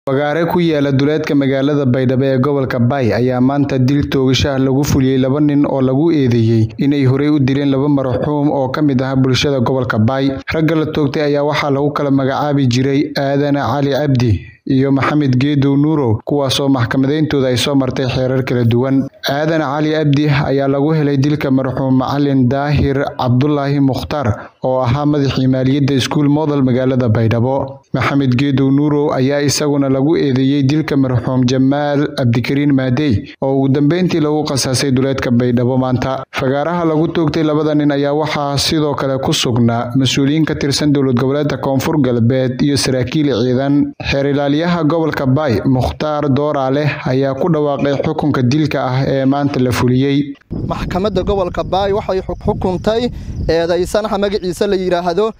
Fagaare ku yaala duleedka magaalada Baydhabo ee gobolka Bay ayaa maanta dil toogasho ah lagu fuliyay laba nin oo lagu eedeeyay inay horey u dileen laba marxuum oo ka mid ah bulshada gobolka Bay. Ragga la toogtay ayaa waxaa lagu kala magacaabi jiray Aadan Cali Cabdi iyo Maxamed Geedow Nuurow kuwaasoo maxkamadeyntooda ay soo martay xeerar kala duwan. Aadan Cali Cabdi ayaa lagu helay dilka marxuum Macalin Daahir Cabdulaahi Mukhtaar oo ahaa madaxii maaliyadda iskuul Model magaalada Baydhabo. Maxamed Geedow Nuurow ayaa isaguna lagu eedeeyay dilka marxuum Jamaal Cabdikariin Maadey oo ugu dambeyntii lagu qasaasay duleedka Baydhabo maanta. Fagaaraha lagu toogtay labada nin ayaa waxaa sidoo kale ku sugnaa mas'uuliyiin ka tirsan dowlad goboleedka Koonfur Galbeed iyo saraakiil ciidan. Xeer ilaaliyaha gobolka Bay Mukhtaar Dooraale ayaa ku dhawaaqay xukunka dilka ah ee maanta la fuliyay. maxkamadda gobolka baay waxay xukuntay eedaysanaha magaciisa la yidhaahdo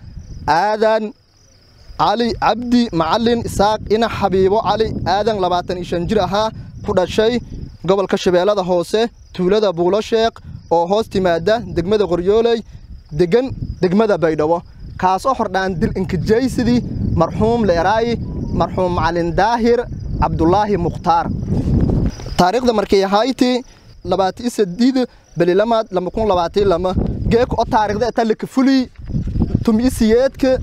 aadan cali cabdi macalin isaaq ina xabiibo cali aadan labaatan iyo shan jir ahaa ku dhashay gobolka shabeellada hoose tuulada buulo sheekh oo hoos timaada degmada qoryooley degan degmada baydhabo kaasoo hordhaan dil inkijaysidii marxuum leeraayi marxuum macalin daahir cabdulaahi mukhtaar taariikhda markay ahayti labaati sadiid belilamaad lama kun labaati lama geeka oo taariikhda eta laka fuli tumi siyeedka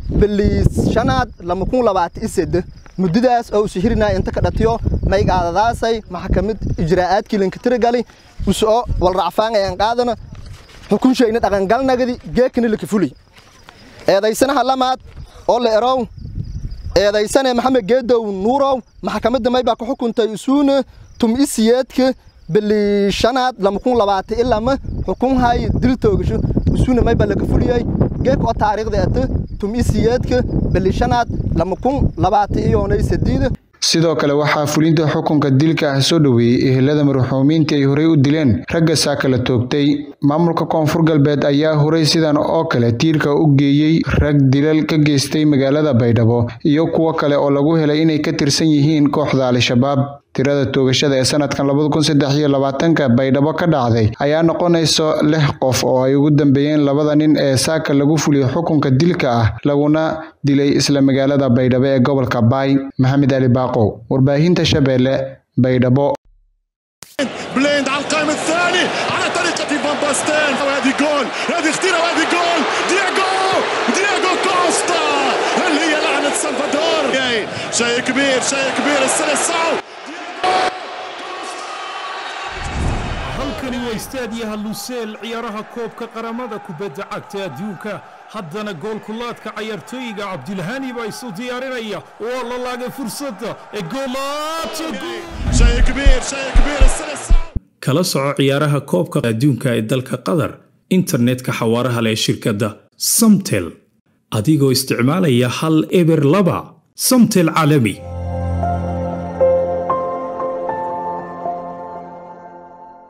beliis shanaad lama kun labaati ised muddadaas oo usu hirinaa inta ka dhatiyo maygaadadaasay maxkamad ijraa'aadkii linka tiragali usoo walracfaan ayaan qaadana xukunshayna dhaqangalnagadi geekana laka fuli eedaysanaha lamaad oo la erow eedaysane maxamed geedow nuurow maxkamadda may baa ka xukuntay isuuna tumi siyeedka beli shanaad lama kun labaati ilama xukun hay dil toogasho isuuna may baa laga fuliyay geek oo taariikhda ata tumi siyeedka beli shanaad lama kun labaati iyoonay sadiida sidoo kale waxaa fulinta xukunka dilka ah soo dhoweeyey ehelada marxuumiintii ay horey u dileen ragga saaka la toogtay maamulka koonfur galbeed ayaa horey sidan oo kale tiirka u geeyey rag dilal ka geystay magaalada baydhabo iyo kuwo kale oo lagu helay inay ka tirsan yihiin kooxda al-shabaab tirada toogashada ee sanadkan labada kun saddex iyo labaatanka baydhabo ka dhacday ayaa noqonayso lix qof oo ay ugu dambeeyeen labada nin ee saaka lagu fuliyey xukunka dilka ah laguna dilay isla magaalada baydhabo ee gobolka baay maxamed ali baaqow warbaahinta shabeelle baydhabo بليند على القائم الثاني على طريقة فان باستين وهذه جول هذه اختيرة وهذه جول دياغو دياغو كوستا هل هي لعنة سلفادور شيء كبير شيء كبير السلسعو halkani waa istaadiyaha luseel ciyaaraha koobka qaramada kubadda cagta adduunka haddana goolkulaadka cayaartooyiga cabdilhani baa isu diyaarinaya waa la laagay fursadda ee شيء كبير شيء كبير السلسعو kala soco ciyaaraha koobka adduunka ee dalka qatar internetka xawaaraha leh ee shirkadda samtel adigoo isticmaalaya hal eber laba samtel caalami